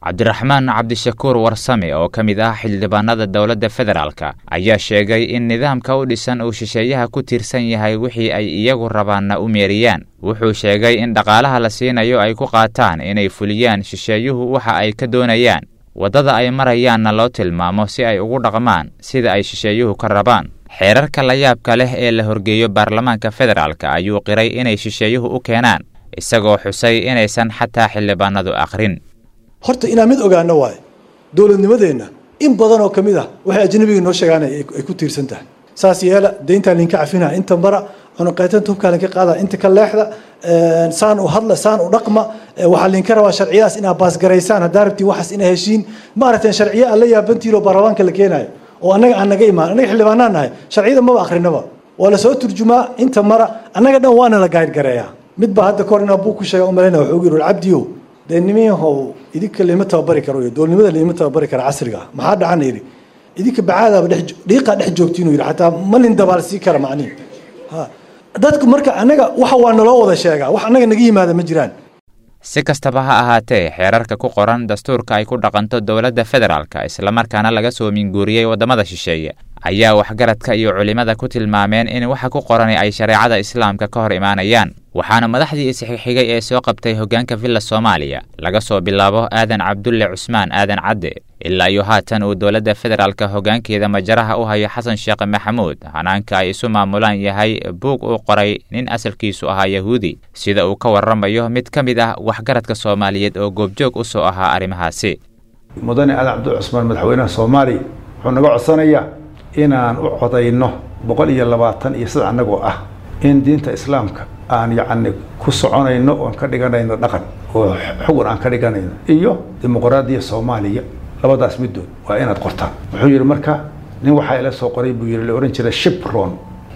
cabdiraxmaan cabdishakuur warsame oo ka mid ah xildhibaanada dowladda federaalka ayaa sheegay in nidaamka u dhisan uu shisheeyaha ku tiirsan yahay wixii ay iyagu rabaanna u meeriyaan wuxuu sheegay in dhaqaalaha la siinayo ay ku qaataan inay fuliyaan shisheeyuhu waxa ay ka doonayaan waddada ay marayaanna loo tilmaamo si ay ugu dhaqmaan sida ay shisheeyuhu ka rabaan xeerarka layaabka leh ee la horgeeyo baarlamaanka federaalka ayuu qiray inay shisheeyuhu u keenaan isagoo xusay inaysan xataa xildhibaanadu akhrin horta inaan mid ogaano waayo dowladnimadeenna in badan oo ka mid ah waxay ajnabiga noo sheegaan ay ku tiirsan tahay saas yeela deyntaa linka cafinaa inta mara cunuqaytanta hubkaa linka qaada inta ka leexda saan u hadla saan u dhaqma waxaa linka rabaa sharciyadaas inaa baasgaraysaan haddaa rabtiin waxaas inaa heshiin maaragtay sharciya aan la yaabantiilo baarlamaanka la keenaayo oo annaga aan naga imaan annaga xildhibaanaan nahay sharciyada maba akrinaba waa lasoo turjumaa inta mara annaga dhan waana la gaadgareeyaa mid baa hadda kahor inaa buu ku sheega umalayna wuxuu yidhi cabdiyow dee nimiyahow idinka lama tababari karo iyo doolnimada lama tababari kara casriga ah maxaa dhacana yidhi idinka bacaadaaba dhex dhiiqaa dhex joogti inuu yidhi xataa malin dabaal sii kara macnihi ha dadku marka annaga waxa waa naloo wada sheegaa wax annaga naga yimaada ma jiraan si kastaba ha ahaatee xeerarka ku qoran dastuurka ay ku dhaqanto dowladda federaalka islamarkaana laga soo minguuriyey waddamada shisheeye ayaa waxgaradka iyo culimmada ku tilmaameen in waxa ku qorani ay shareecada islaamka ka hor imaanayaan waxaana madaxdii isxigxigay ee soo qabtay hoggaanka villa soomaaliya laga soo bilaabo aadan cabdulle cusmaan aadan cadde ilaa iyo haatan uu dowladda federaalka hoggaankeeda majaraha u hayo xasan sheekh maxamuud hanaanka ay isu maamulaan yahay buug uu qoray nin asalkiisu ahaa yahuudi sida uu ka warramayo mid ka mid ah waxgaradka soomaaliyeed oo goobjoog u soo ahaa arrimahaasi mudane aadan cabdulle cusmaan madaxweynaha soomaaliya wuxuu naga codsanayaa inaan u codayno boqol iyo labaatan iyo saddex annagoo ah in diinta islaamka aan yacni ku soconayno oon ka dhiganayno dhaqan oo xugun aan ka dhiganayno iyo dimuqraadiya soomaaliya labadaas middood waa inaad qortaan wuxuu yidhi marka nin waxaa ila soo qoray buu yidhi la odhan jiray shibron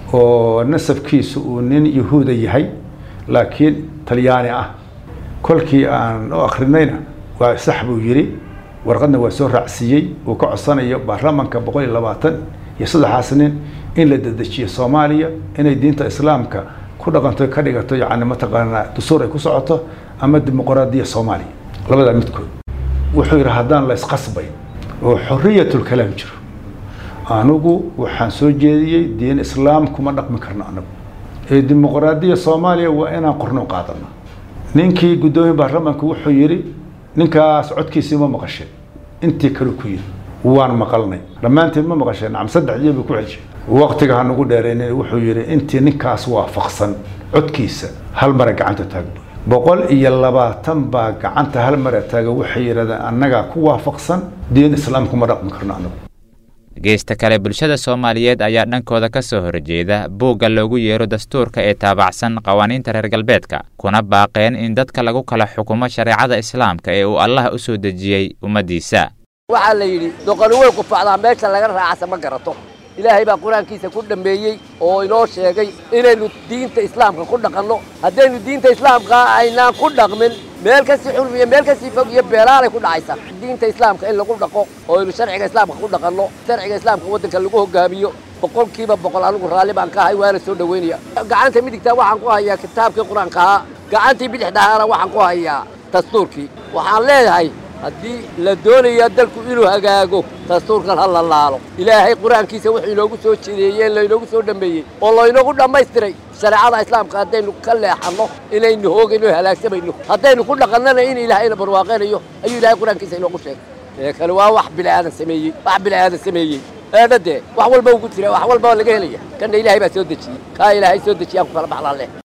oo nasabkiisu uu nin yahuuda yahay laakiin talyaani ah kolkii aan u akrinayna waa sax buu yidhi warqadna waa soo raacsiiyey uu ka codsanayo baarlamanka boqol iyo labaatan iyo saddexaas nin in la dedejiyo soomaaliya inay diinta islaamka ku dhaqanto ka dhigato yacni mataqaanaa dastuur ay ku socoto ama dimuqraadiya soomaaliya labadaa midkood wuxuu yidhi haddaan la isqasbay oo xoriyatulkalaam jiro anigu waxaan soo jeediyey diin islaam kuma dhaqmi karno anagu ee dimuqraadiya soomaaliya waa inaan qorno qaadano ninkii guddoomiye baarlamanka wuxuu yidhi ninkaas codkiisii ma maqasheen intii kale ku yidhi waan maqalnay dhammaanteed ma maqasheen nacam saddex jeer buu ku celshay waqtiga ha nagu dheeraynin wuxuu yidhi intii ninkaas waafaqsan codkiisa hal mara gacanta taagno boqol iyo labaatan baa gacanta hal mara taaga waxay yidhahdeen annagaa ku waafaqsan diin islaamku ma dhaqmi karno anagu geesta kale bulshada soomaaliyeed ayaa dhankooda ka soo horjeeda buugga loogu yeero dastuurka ee taabacsan qawaaniinta reer galbeedka kuna baaqeen in dadka lagu kala xukumo shareecada islaamka ee uu allah u soo dejiyey ummaddiisa waxaa la yidhi doqoni way qufacdaa meesha laga raacasa ma garato ilaahay baa qur-aankiisa ku dhammeeyey oo inoo sheegay inaynu diinta islaamka ku dhaqanno haddaynu diinta islaamka aynaan ku dhaqmin meel kasii xulm iyo meel kasii fog iyo beelaalay ku dhacaysa diinta islaamka in lagu dhaqo oo aynu sharciga islaamka ku dhaqanno sharciga islaamka waddanka lagu hogaamiyo boqolkiiba boqol anigu raalli baan ka ahay waana soo dhoweynaya gacanta midigtaa waxaan ku hayaa kitaabkii qur-aanka ahaa gacantii bidixdahaana waxaan ku hayaa dastuurkii waxaan leeyahay haddii la doonayaa dalku inuu hagaago dastuurkan ha la laalo ilaahay qur-aankiisa wuxuu inoogu soo jideeyeen laynoogu soo dhammeeyey oo laynoogu dhammaystiray shareecada islaamka haddaynu ka leexanno inaynu hoogayno halaagsamayno haddaynu ku dhaqannana in ilaahayna barwaaqaynayo ayuu ilaahay qur-aankiisa inoogu sheegay ee kale waa wax bilaadan sameeyey wax bilaadan sameeyey eedhadee wax walba ugu jira wax walba laga helaya kanna ilaahay baa soo dejiyey kaa ilaahay soo dejiyaan ku kala baxlaan leh